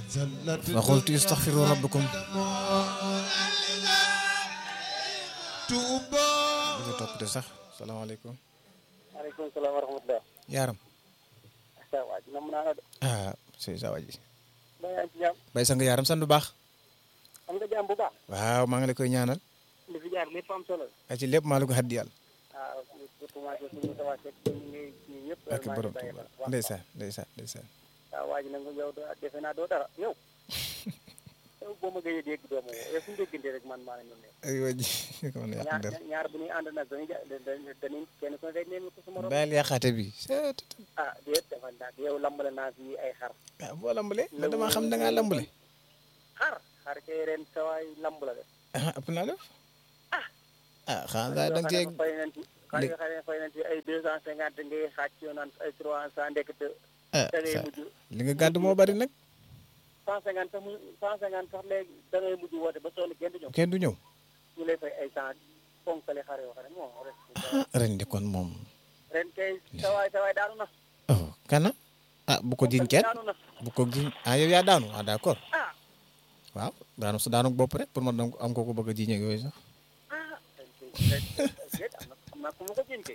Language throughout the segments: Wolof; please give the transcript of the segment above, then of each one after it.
fa qultu istaghfiru rabbakum dafa toppate sax salaamaaleykum maaleykum salaam wa rahmatulah. yaaram saa waay ji nam naa la de. ah c'est ça waji ba yaa ngi ci jàmm. bay sang yaaram sant bu baax am nga jàmm bu baax. waaw maa ngi la koy ñaanal li fi jaar lépp am solo. a ci lépp maa la ko xaddi yàlla waaw surtout maa ngi suñu tawaat rek ñu ngi ñii ñëpp. ak borom Tuuba ndeysaan ndeysaan ndeysaan waaw waa ji nag yow doo defe naa doo dara yow. yow boo ma gëjee dégg doo ma woo yow suñu déggante rek man maa ngi leen ay waji ko mën a yàq ñaar der ñaar bu ñuy ànd nag dañuy ja dañuy dañuy kenn ku ne day neen ko su morom. bàyyil yàqaate bi ah déet dafa ndax yow lambale naa fi ay xar. ah boo lambale man damaa xam da ngaa lambale xar xar kay ren sa waay lamb la de. ah ëpp naa def ah xanaa da nga cee fay nañ ci xar yoo xam ne fay nañ ci ay deux cent cinquante ngay xaaj ci yow naan ay trois cent ndekete ah da ngay sa mujj li nga gàddu moo bari nag cent cinquante sax mu cent cinquante sax léegi da ngay mujj woote ba sonn kenn du ñëw kenn du ñëw ñu lay fay ay cent ponkale xar yoo xam ne moom rek ah ren di kon moom ren kay sawaay sawaay daanu na oh kana ah bu ko jiñ kenn daanu na bu ko jiñ ah yow yaa daanu ah d'accord ah waaw daanu su daanu bopp rek pour ma dam am ko ko bëgg a jiñ ak yooyu sax ah ren kay ren déet am na am na ku ma ko jiñ kay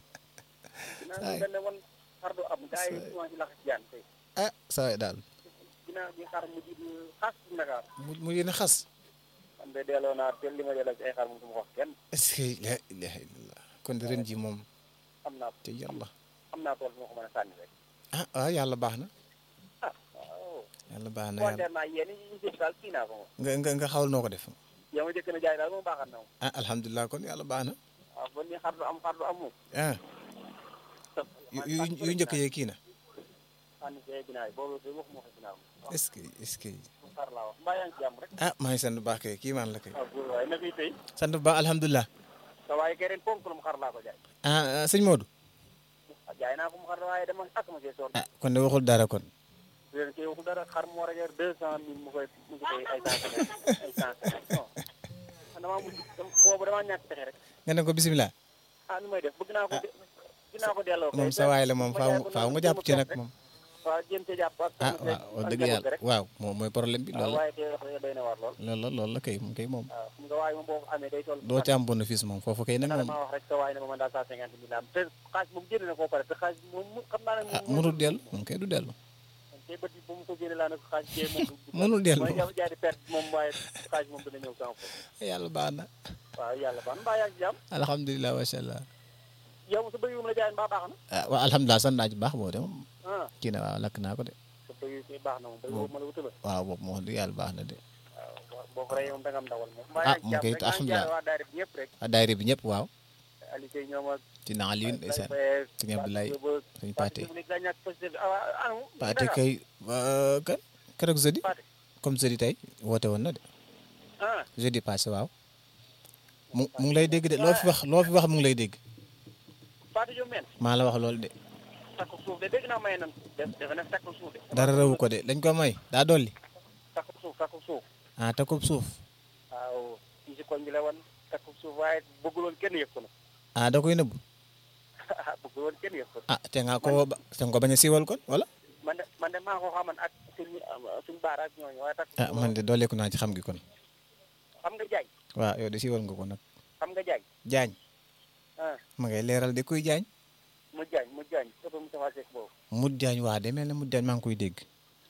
dinaa ñu benn woon xar du am gars yi commencé lax jaan kay ah saa waay daal dinaa bi xar mujj di xas ci Ndakaar mu mu yéene xas man de delloo naa te li ma delloo ci ay xar moom du ma ko wax kenn est-ce que la ilaha illallah kon ren ji moom am naa te yàlla am naa tool bu ma ko mën a sànni rek ah waaw yàlla baax na ah waaw yàlla baax na yàlla kontaan naa yéen ñi ñu jëf daal kii naa ko moom nga nga nga xawal noo ko def yow ma jëkk na jaay daal moom baaxal na moom ah alhamdulilah kon yàlla baax na waaw bon ni xar du am xar du am moom ah yu yu yu njëkk yee kii na sànni see ginnaaw yi boobu de waxuma ko ginnaaw wax est-ce que est-ce que xar laa wax mbaa yaa ngi ci jàmm rek ah maa ngi sant bu baax kay kii maan la kay waaw góor waaye na fiy tey sant bu baax alhamdulilah sa waaye kay ren ponk lu mu xar laa ko jaay ah ah, sëñ Modou jaay naa ko mu xar waaye dama ak ma see soor ah kon de waxul dara kon ren kay waxul dara xar mu war a jar deux cent mille mu koy mu koy ay cent cinquante ay cent cinquante non man damaa mujj boobu damaa ñàkk pexe rek nga ne ko bisimilah ah nu may def bëgg naa ko de bëgg naa ko delloo kay moom sa waay la moom ma faaw jaay ko faaw noonu nga jàpp ci jéem a nag rek. moom waaw jéem ci jàpp ak ah waaw wax dëgg yàlla rek waaw moom mooy problème bi waaw loolu la waaye kay wax dëgg doy na war lool loolu la loolu la kay moom kay moom waaw xam nga waaye moom boo ko amee day toll doo ci am bénéfice moom foofu kay nag dara moom maa wax rek sa waay ne ma man daal cent cinquante mille am te xaalis moom génn na koo pare te xaalis moom mu- xam naa ne ah moom mënul dellu moom kay du dellu tey bët yi bu mu ko génne laa ne ko xaalis jee moom du- mënul dellu mooy jaay jaay di perte moom waaye xaalis moom dina ñëw sama foofu yàlla baax na waaw yàlla baax na mbaa yaa ngi ci jàmm alhamdulilah macha allah yow sa bëy yu mu la jaay mbaa baax na ah waaw alhamdulilah sant naa ci baax boo de moom ah kii na waaw lakk naa ko de sa bëy yu kay baax na moom bëy boobu ma la wutala waaw boobu moo wax dëgg yàlla baax na de waaw boo- boo ko reyee moom da nga am ndawal moom mbaa Ah, yaa ngi ci mu jàmm koy rek maa ngi alhamdulilah. jaay waa daayira bi ñëpp rek ah daayira bi ñëpp waaw Aliou Seye ñoom ak dina Alioune ndeysaan sëñ Abdoulaye sëñ Pathé Pathé kay euh, kan keroog jeudi Pathé comme jeudi tey woote woon na de ah jeudi passé waaw mu mu ngi lay dégg de loo fi wax loo fi wax mu ngi lay dégg Pathé Diop men maa la wax loolu de takku suuf de dégg naa may nan def defe na takku suuf de dara rewu ko de dañ ko may daa dolli takku suuf takku suuf ah takub suuf waaw fii si koñ bi la woon takku suuf waaye bëgguloon kenn yëg ko nag ah da koy nëbb bëgguloon kenn yëg ko ah te nga ko ba te nga ko bañ a siiwal kon wala man de man de maa ko xaman ak suñ suñ baara ak ñooñu waaye takku ah suuf man de dooleeku naa ci xam gi kon xam nga jaay waaw yow de siiwal nga ko nag xam nga jaay jaañ ah ma ngay leeral de kuy jaañ mu jaañ mu jaañ ëpp mu tafa seek boobu mut jaañ waa de mel ne mut jaañ maa ngi koy dégg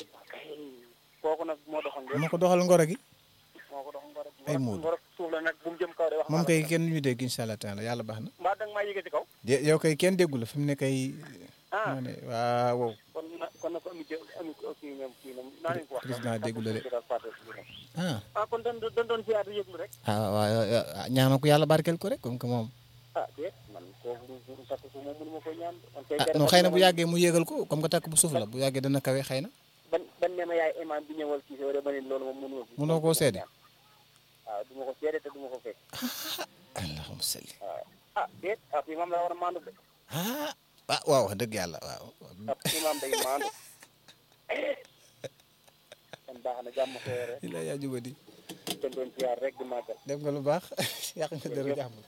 kooku nag moo doxoon lépp ma ko doxal ngoro gi moo ko doxoon ngoro Ay Moodu. ngoro suuf la nag bu mu jëm kaw de wax moom naa la kay kenn ñu dégg incha allah taala yàlla baax na mbaa danga maa yëge ci kaw de yow kay kenn déggu la fi mu ne kay ah ma ne waaw wow kon na kon na ko ami jë ami ko kii ñoom kii ñoom naa leen ko wax président déggu la de Takku suuf daal Pathé Diop. ah ah kon dañ doon dañ doon siyaatu yëglu rek ah waaw ñaanal ko yàlla barkeel ko rek comme que moom ah déet man kooku du du takku suuf moom mënu ma ko ñaan man kay ah non xëy na bu yàggee mu yéegal ko comme que takk bu suuf la bu yàggee dana kawe xëy na ban ban ne ma yaay imam bi ñëwal kii wala ma ne loolu moom mënu ma ko Mënoo koo seede? waaw du ma ko seede te du ma ko fekk allahumma salli waaw ah déet ab imam la war a maandu de ah ah waaw wax dëgg yàlla waaw ab imam day maandu kon baax na jàmm ko yore ila yaa jubadi dañ doon siyaar rek di màggal def nga lu baax yàq nga dëru jàmbur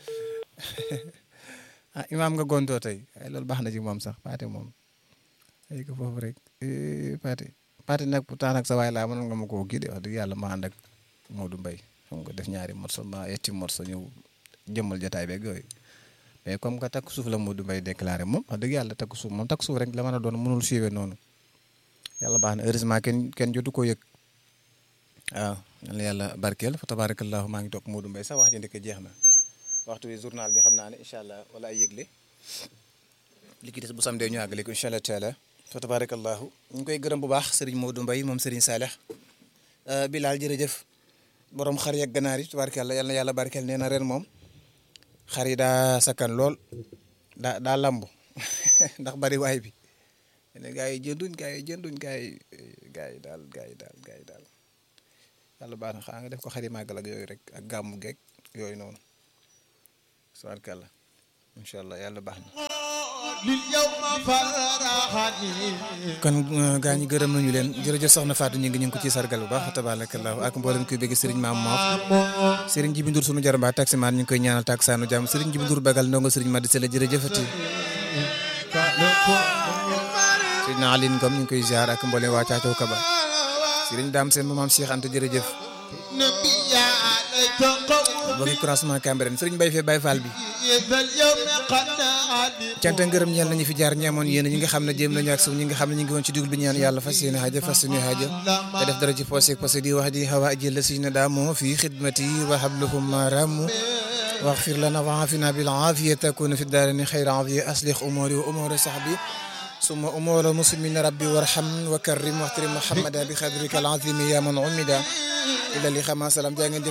ah imaam nga gontoo tey ay loolu baax na ci moom sax Pathé moom ay ko foofu rek eh, Pathé parti nag pourtant nag sa waay laa mënoon nga ma koo kii de wax dëgg yàlla ma ànd ak Modou Mbaye xam nga def ñaari morceau ma yetti morceau ñëw jëmmal jotaay beeg yooyu mais comme que takk suuf la Modou Mbaye déclaré moom wax dëgg yàlla takk suuf moom takk suuf rek la mën a doon mënul suivre noonu yàlla baax na heureusement kenn kenn jotu koo yëg waaw yal na yàlla barkeel fa tabarakallahu maa ngi toog Modou Mbaye sax wax ji ndekk jeex na waxtu wi journal bi xam naa ne incha allah wala ay yëgle li ki des bu samdee ñu àggale ko incha allah taala fa tabarakallahu ñu ngi koy gërëm bu baax Serigne Modou Mbaye moom Serigne Saleh Bilal jërëjëf borom xar yeeg ganaar yi tabarakallah yal na yàlla barkeel nee na ren moom xar yi daa sakkan lool daa daa lamb ndax bari waay bi ne gaa yi jënduñ gaa yi jënduñ gaa yi gaa yi daal gaa yi daal gaa yi daal yàlla baax na xaa nga def ko xari màggal ak yooyu rek ak gàmmu geeg yooyu noonu tabarakallah incha allah yàlla baax na kon gaa ñi gërëm nañu leen jërëjëf soxna Fatou ñu ngi ñu ngi ko ci sargal bu baax tabarakallahu ak mboolem kuy bëgg Serigne Maam Moof Serigne Jibi Ndour sunu jaramba taximaan ñu ngi koy ñaanal taksaanu jàmm Serigne Jibi Ndour bagal ndongo Serigne Madi Sele jërëjëfati Serigne Aline Ngom ñu ngi koy ziar ak mboolem waa Caacoo Kaba Serigne Dame Sène maam Cheikh Anta jërëjëf bokki croisement Cambérène Serigne Baye fee Baye Fall bi cant ngërëm ñeel nañu fi jaar ñeemoon yéen ñi nga xam ne jéem nañu ak suuf ñi nga xam ne ñu ngi woon ci dugub bi ñaan yàlla fas yéene xaaja fas yéene xaaja te def dara ci poosé poosé di wax di xawa ajil la si na daamoo fi xidmati wa habluhum maramu waxfir lana wa afina bil afiya takuna fi daarini xayra afiya aslix umuri wa umuri sahbi summa umura muslimina rabbi warham wa karrim waxtarim muhammada bi xadrika al azimi ya man umida ila li xama salam jaa ngeen